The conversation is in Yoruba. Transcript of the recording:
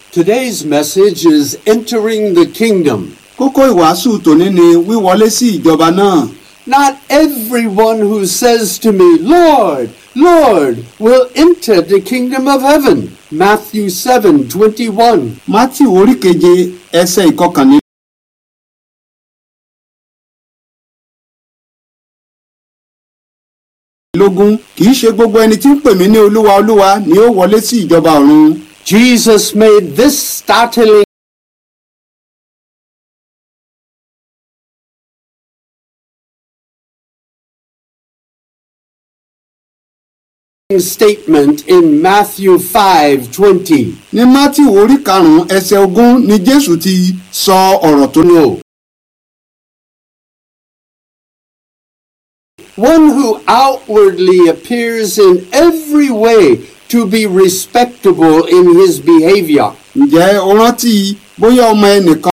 Today's message is entering the kingdom. kókó ìwàásù tòní ni wíwọlé sí ìjọba náà Not everyone who says to me, Lord, Lord, will enter the kingdom of heaven. Matthew 7 21. matthew orí keje ẹsẹ̀ ìkọkànlélógún. lógún kì í ṣe gbogbo ẹni tí ń pè mí ní olúwa olúwa ni ó wọlé sí ìjọba ọ̀run Jesus made this startling statement in Matthew 5 20. ní matthew orí karùnún ẹsẹ̀ ogún ni jésù ti sọ ọ̀rọ̀ tó ní o. One who outwardly appears in every way to be respectable in his behavior. ǹjẹ́ o rántí bóyá ọmọ ẹnìkan